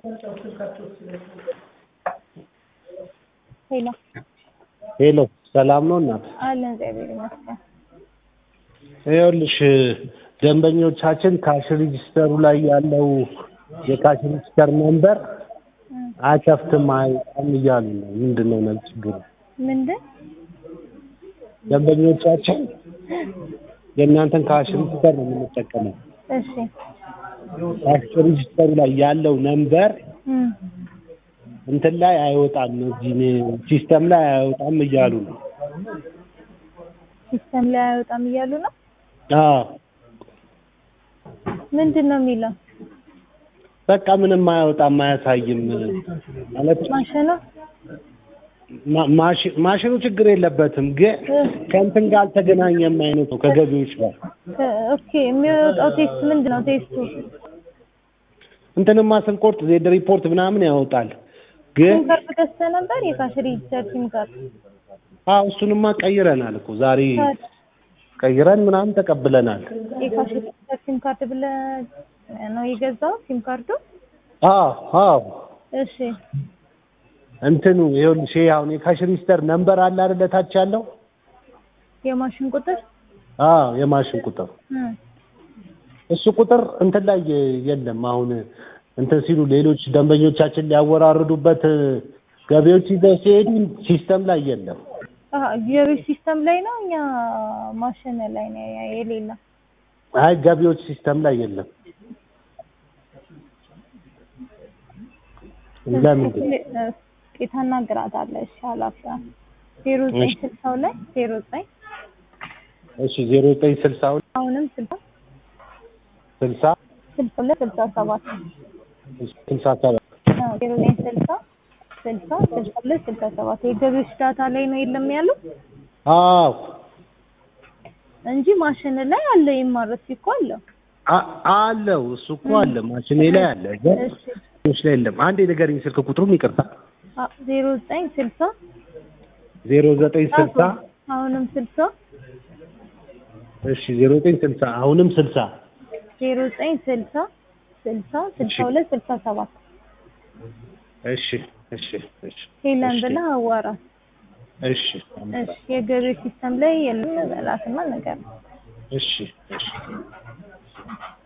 ሄሎ ሄሎ ሰላም ነው እናት? አለን እግዚአብሔር ይመስገን። ይኸውልሽ ደንበኞቻችን ካሽ ሬጂስተሩ ላይ ያለው የካሽ ሬጂስተር ነምበር አይከፍትም አይወጣም እያሉ ነው። ምንድን ነው ነው ችግሩ? ምንድን ደንበኞቻችን የእናንተን ካሽ ሬጂስተር ነው የምንጠቀመው። እሺ ካሽ ሬጂስተሩ ላይ ያለው ነምበር እም፣ እንትን ላይ አይወጣም፣ እዚህ ሲስተም ላይ አይወጣም እያሉ ነው። ሲስተም ላይ አይወጣም እያሉ ነው። አዎ ምንድን ነው የሚለው? በቃ ምንም አያወጣም አያሳይም ማለት ማሽኑ ማ- ማሽ- ማሽኑ ችግር የለበትም ግን ከእንትን ጋር አልተገናኘም አይነት ነው ከገቢዎች ጋር እ፣ ኦኬ የሚወጣው ቴስት ምንድን ነው ቴስቱ? እንትንማ ስንቆርጥ ዜድ ሪፖርት ምናምን ያወጣል ግን ሲም ካርድ ገዝተህ ነበር? የካሽ ሬጂስተር ሲም ካርድ አዎ እሱንማ ቀይረናል እኮ ዛሬ ቀይረን ምናምን ተቀብለናል የካሽ ሬጂስተር ሲም ካርድ ብለህ ነው የገዛው ሲም ካርዱ? አዎ አዎ እሺ እንትኑ ይኸውልሽ ይሄ አሁን የካሽ ሬጂስተር ነምበር አለ አይደለ ታች ያለው የማሽን ቁጥር አዎ የማሽን ቁጥር እም፣ እሱ ቁጥር እንትን ላይ የለም። አሁን እንትን ሲሉ ሌሎች ደንበኞቻችን ሊያወራርዱበት ገቢዎች ይዘው ሲሄዱ ሲስተም ላይ የለም። አሀ ገቢዎች ሲስተም ላይ ነው እኛ ማሽን ላይ ነው የሌለ አይ ገቢዎች ሲስተም ላይ የለም። ለምንድን ታናግራታለህ? እሺ ኃላፊዋ ዜሮ ዘጠኝ እሺ። ስልሳው ላይ ዜሮ ዘጠኝ እሺ ዜሮ ዘጠኝ ስልሳ ሁለት አሁንም ስልሳ ስልሳ ስልሳ ሁለት ስልሳ ሰባት ስልሳ ሰባት አዎ፣ ዜሮ ዘጠኝ ስልሳ ስልሳ ስልሳ ሁለት ስልሳ ሰባት የገቢዎች ዳታ ላይ ነው የለም ያለው አዎ እንጂ ማሽን ላይ አለ። ይማረስ እኮ አለው። አ- አለው እሱ እኮ አለ ማሽኔ ላይ አለ ግን እሺ ገቢዎች ላይ የለም። አንዴ ንገሪኝ ስልክ ቁጥሩም ይቅርታ አ- ዜሮ ዘጠኝ ስልሳ ዜሮ ዘጠኝ ስልሳ አሁንም ስልሳ እሺ ዜሮ ዘጠኝ ስልሳ አሁንም ስልሳ ዜሮ ዘጠኝ ስልሳ ስልሳ ስልሳ ሁለት ስልሳ ሰባት እሺ እሺ እሺ ሄለን እሺ ብለህ አዋራት። እሺ እሺ የገቢዎች ሲስተም ላይ የለም በላትና ነገር እሺ እሺ